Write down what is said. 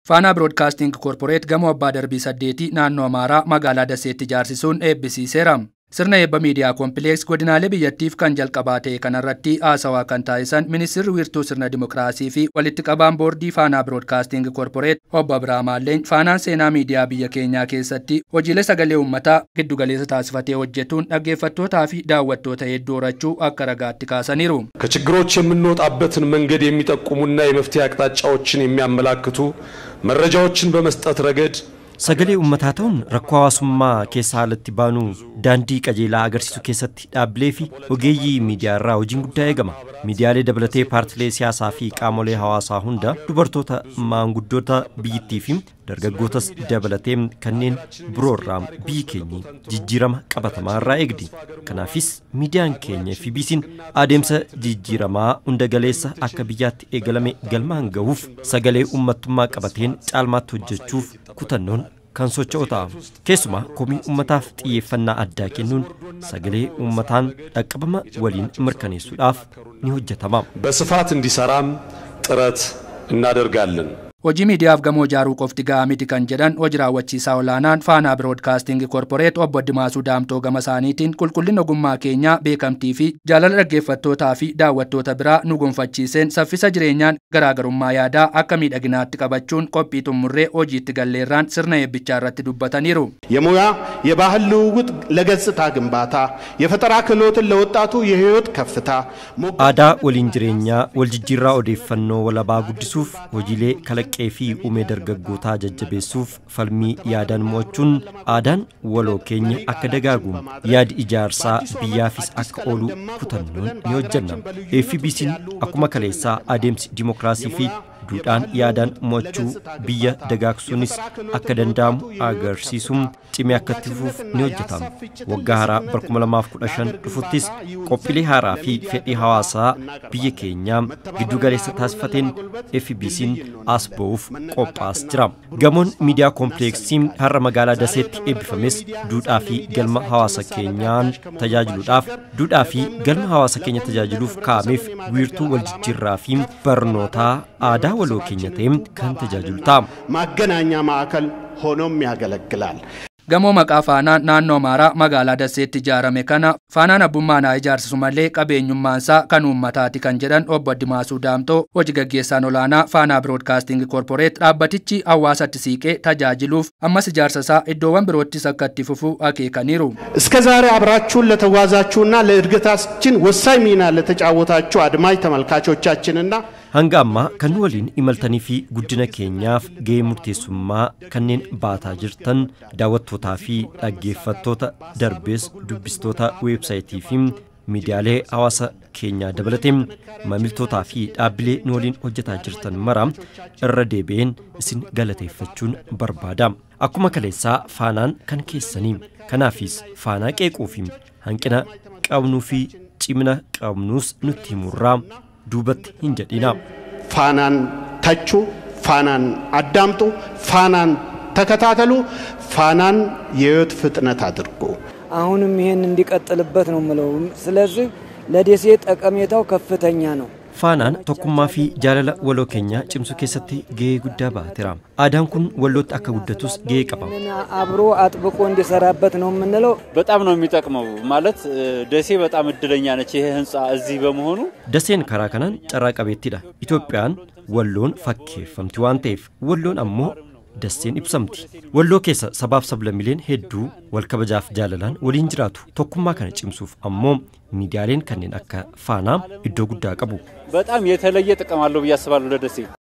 Faanaa Biroodkaasting Koorporeet gamoo abbaa darbii saddeetii naannoo Amaaraa magaalaa Daseetti ijaarsisuun eebbisiiseera. Sirna eebba miidiyaa koompileeks godinaalee biyyattiif kan jalqabaa ta'e kanarratti haasawaa kan taasisan ministeerri wiirtuu sirna dimokiraasii fi walitti qabaan boordii Faanaa Biroodkaasting Koorporeet obbo Abiraam Haalleen faanaan seenaa miidiyaa biyya keenyaa keessatti hojiilee sagalee uummataa giddugaleessa taasifatee hojjetuun dhaggeeffattootaa fi daawwattoota hedduu horachuu akka ragaatti kaasaniiru. ከችግሮች የምንወጣበትን መንገድ የሚጠቁሙና የመፍትሄ አቅጣጫዎችን የሚያመላክቱ መረጃዎችን በመስጠት ረገድ Sagalee uummataa ta'uun rakkoo hawaasummaa keessa haalatti baanu daandii qajeelaa agarsiisuu keessatti dhaabbilee fi ogeeyyii miidiyaa irraa hojiin guddaa eegama. Miidiyaalee dabalatee paartilee siyaasaa fi qaamolee hawaasaa hunda dubartoota maanguddoota biyyittii fi dargaggootas dabalatee kanneen biroo irraa biyyi keenya jijjiirama qabatamaa irraa eegdi. Kanaafis miidiyaan keenya FBC'n adeemsa jijjiiramaa hunda galeessa akka biyyaatti eegalame galmaan gahuuf sagalee uummattummaa qabateen caalmaatti hojjechuuf kutannoon kan socho'u ta'a. Keessumaa komii uummataaf xiyyeeffannaa addaa kennuun sagalee uummataan dhaqqabama waliin mirkaneessuudhaaf ni hojjetama. በስፋት እንዲሰራም ጥረት እናደርጋለን። Hojii miidiyaaf gamoo ijaaruu qofti gahaa miti kan jedhan hojii raawwachiisaa olaanaan Faanaa Biroodkaasting Koorporeet obbo Dimaasuu Daamtoo gama isaaniitiin qulqullina ogummaa keenyaa beekamtii fi jaalala dhaggeeffattootaa fi daawwattoota biraa nu gonfachiiseen saffisa jireenyaan garaagarummaa yaadaa akka miidhaginaatti qabachuun qophii xumurree hojiitti galleerraan sirna eebbichaa irratti dubbataniiru. የሙያ የባህል ልውውጥ ለገጽታ ግንባታ፣ የፈጠራ ክህሎትን ለወጣቱ የህይወት ከፍታ Aadaa waliin jireenyaa waljijjiirraa odeeffannoo walabaa guddisuuf hojiilee kalaqee fi uumee dargaggootaa jajjabeessuuf falmii yaadaan mo'achuun aadaan waloo keenya akka dagaagu yaadi ijaarsaa biyyaafis akka oolu kutannoon ni hojjenna. FBC'n akkuma kaleessaa adeemsi dimokiraasii fi duudhaan yaadaan mo'achuu biyya dagaagsuunis akka danda'amu agarsiisuun cimee akka itti fufuuf ni hojjetama. Waggaa haaraa bara 2015 dhufuttis qophiilee haaraa fi fedhii hawaasaa biyya keenyaa giddu galeessa taasifateen FBC'n as ba'uuf qophaa'aa jira. Gamoon miidiyaa koompileeksii har'a magaalaa Daseetti eebbifames duudhaa fi galma hawaasa keenyaan tajaajiluudhaaf duudhaa fi galma hawaasa keenya tajaajiluuf kaa'ameef wiirtuu waljijjiirraa fi barnootaa aadaa waloo keenya ta'e kan tajaajilu ta'a. ማገናኛ ማዕከል ሆኖም ያገለግላል። Gamoo maqaa faanaan naannoo Amaaraa magaalaa Daseetti ijaarame kana faanaan abbummaan haa ijaarsisu malee qabeenyummaansaa kan uummataati kan jedhan obbo Dimaasuu Daamtoo hojii gaggeessaan olaanaa faanaa Biroodkaasting Koorporeet dhaabbatichi hawaasatti siiqee tajaajiluuf ammas ijaarsa isaa iddoowwan biroottis akka itti fufu akeekaniiru. እስከ ዛሬ አብራችሁን ለተጓዛችሁና ለእድገታችን ወሳኝ ሚና ለተጫወታችሁ አድማጭ ተመልካቾቻችንና Hanga ammaa kan nu waliin imaltanii fi guddina keenyaaf gahee murteessummaa kanneen baataa jirtan daawwattootaa fi dhaggeeffattoota darbees dubbistoota weebsaayitii fi miidiyaalee hawaasa keenyaa dabalatee maamiltootaa fi dhaabbilee nu waliin hojjetaa jirtan mara irra deebi'een isin galateeffachuun barbaada. Akkuma kaleessaa faanaan kan keessanii kanaafis faanaa qeequu fi hanqina qabnuu fi cimina qabnuus nutti himurraa duubatti hin jedhina. ፋናን ተቹ፣ ፋናን አዳምጡ፣ ፋናን ተከታተሉ፣ ፋናን የህይወት ፍጥነት አድርጉ። አሁንም ይሄን እንዲቀጥልበት ነው የምለው። ስለዚህ ለደሴ ጠቀሜታው ከፍተኛ ነው። Faanaan tokkummaa fi jaalala waloo keenyaa cimsuu keessatti gahee guddaa baateera. Aadaan kun wallootti akka guddatus gahee qaba. አብሮ አጥብቆ እንዲሰራበት ነው የምንለው። በጣም ነው የሚጠቅመው። ማለት ደሴ በጣም እድለኛ ነች ይሄ ህንፃ እዚህ በመሆኑ። Daseen karaa kanaan carraa qabeettidha. Itoophiyaan walloon fakkeeffamti waan ta'eef walloon ammoo dasseen ibsamti. Walloo keessa sabaaf sablammileen hedduu wal kabajaaf jaalalaan waliin jiraatu. Tokkummaa kana cimsuuf ammoo miidiyaaleen kanneen akka faanaa iddoo guddaa qabu. በጣም የተለየ ጥቅም አለው ብዬ አስባለሁ ለደሴ።